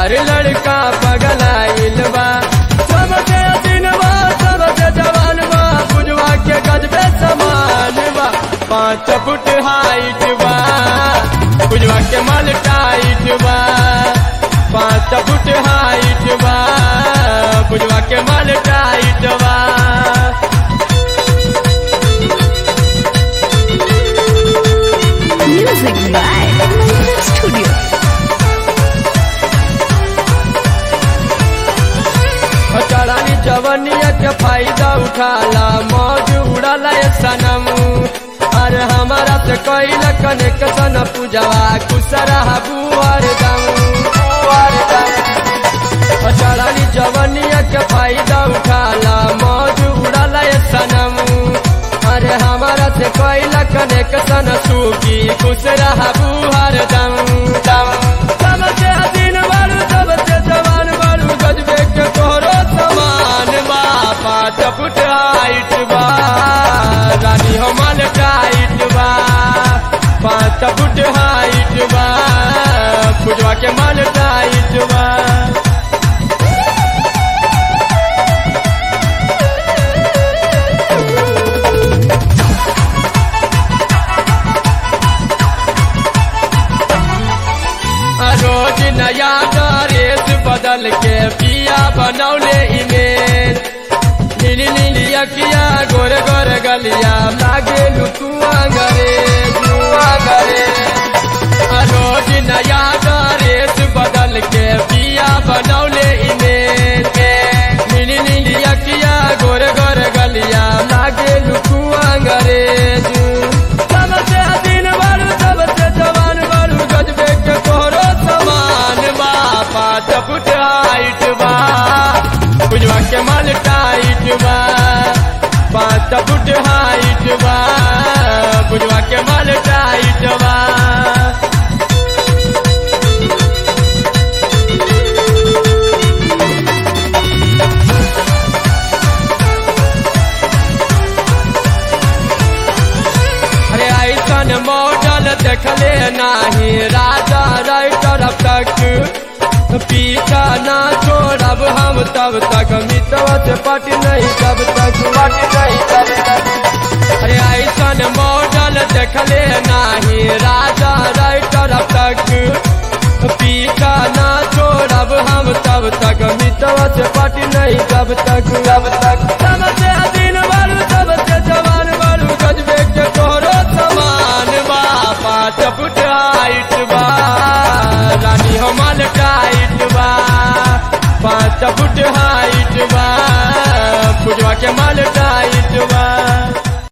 हर लड़का पगलाइल बा सबसे दिनवा सबसे जवान बा बुझवा के गजबे समान बा पाँच फुट हाइट बा बुझवा के माल टाइट बा पाँच फुट हाइट बा बुझवा के माल टाइट बा Music by Mantra Studio. चढ़ानी जवनिया के फायदा उठाला मौज उड़ाला ये सनम अरे हमारा से कैल कनेक्शन पूजवा कुसरा बुआर दम बुआर दम चढ़ानी जवनिया के फायदा उठाला मौज उड़ाला ये सनम अरे हमारा से कैल कनेक्शन सूखी कुसरा बुआर दम दम सबसे दिन बारू सबसे जवान बारू गजबे के तोहरो समान बा पाँच फुट हाइट बा रानी हमार टाइट बा पाँच फुट हाइट बा पुजवा के माल टाइट बा रोज नया ड्रेस बदल के पिया बनौले इमेज नीली नीली अखिया गोर गोर गलिया लागे लुकुआ गरे लुआ गरे रोज नया ड्रेस बदल के पिया बनौले इमेज नीली नीली अखिया गोर गोर गलिया लागे लुकुआ गरे सबसे दिन बारू सबसे जवान बारू गजबे के तोहरो समान बा पाँच फुट हाइट बा बुझवा के माल टाइट बा पाँच फुट हाइट बा बुझवा के माल टाइट बा अरे ऐसन मॉडल देखले नाही राजा राइटर अब तक पीछा ना छोड़ब हम तब तक मितवा से पट नहीं तब तक पट नहीं तब तक अरे ऐसन मॉडल देखले नाही राजा राइटर अब तक पीछा ना छोड़ब हम तब तक मितवा से पट नहीं तब तक तब तक सबसे दिन बारू सबसे जवान बारू गजबे के तोहरो समान बा पाँच फुट हाइट बा रानी हमार टाइट बा पाँच फुट